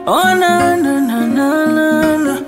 Oh na na na na na na.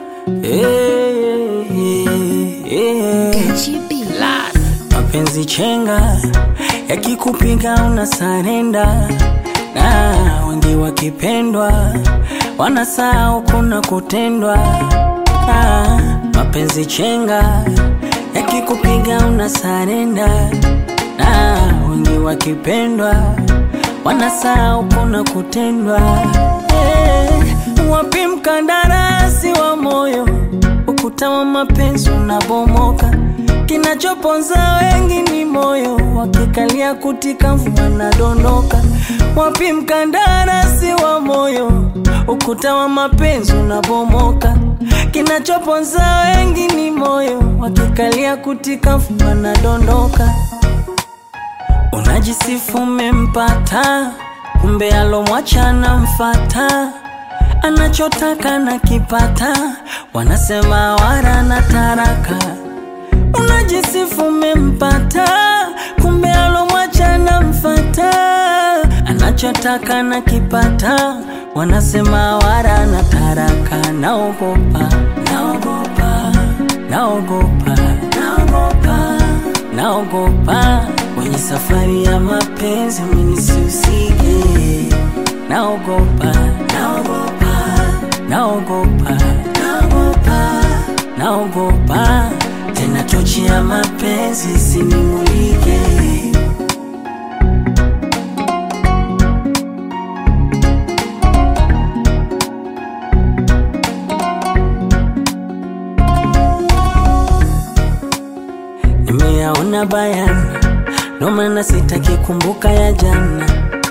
Eh, eh, eh. Gachi B. Mapenzi chenga yakikupiga una sarenda, na wengi wakipendwa wanasahau kuna kutendwa. Ah, mapenzi chenga yakikupiga una sarenda, na wengi wakipendwa wanasahau kuna kutendwa. Eh, wapi mkandarasi wa moyo, ukuta wa mapenzi unabomoka Kinachoponza wengi ni moyo, wakikalia kutika mvua nadondoka. Wapi mkandarasi wa moyo, ukuta wa mapenzi unabomoka. Kinachoponza wengi ni moyo, wakikalia kutika mvua nadondoka. Unajisifu umempata, kumbe alomwacha anamfata, anachotaka na kipata, wanasema wara na taraka Unajisifu umempata, kumbe alomwacha namfata, anachotaka na kipata, wanasema wara na taraka. Naogopa, naogopa, naogopa, naogopa, naogopa kwenye safari ya mapenzi mimi sihusike. Naogopa, naogopa, naogopa, naogopa, naogopa tena tochi ya mapenzi sinimulike. Nimeyaona bayana, ndo maana sitaki kumbuka ya jana,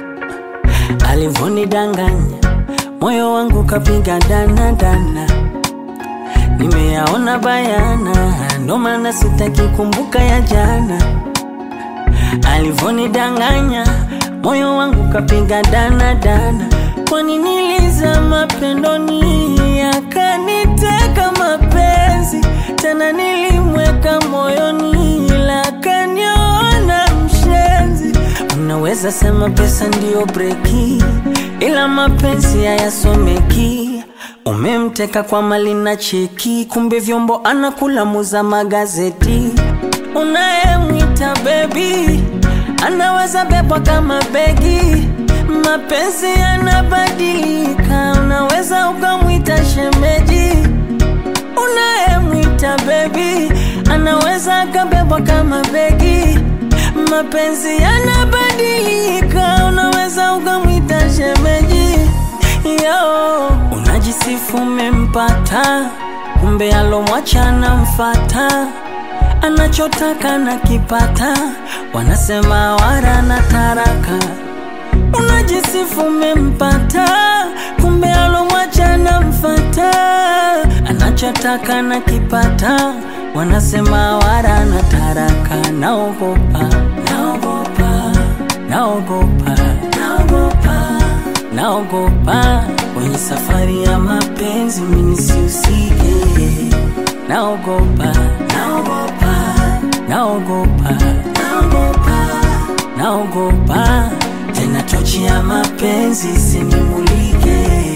alivonidanganya moyo wangu kapiga dana dana Nimeyaona bayana, ndo maana sitaki kumbuka ya jana. Alivonidanganya moyo wangu kapiga dana dana. Kwani nilizama pendoni, akaniteka mapenzi tena, nilimweka moyoni, ila akaniona mshenzi. Unaweza sema pesa ndiyo breki, ila mapenzi hayasomeki. Umemteka kwa mali na cheki, kumbe vyombo anakula muza magazeti. Unayemwita bebi anaweza bebwa kama begi. Mapenzi yanabadilika, unaweza ukamwita shemeji. Unayemwita bebi anaweza akabebwa kama begi. Mapenzi yanabadilika, unaweza ukamwita shemeji. Yo, unajisifu umempata, kumbe alomwacha anamfata, anachotaka na kipata, wanasema wara na taraka. Unajisifu umempata, kumbe alomwacha anamfata, anachotaka na kipata, wanasema wara na taraka. Naogopa, naogopa, naogopa, naogopa naogopa kwenye safari ya mapenzi mimi sihusike. Naogopa, naogopa, naogopa, naogopa, naogopa tena tochi ya mapenzi sinimulike.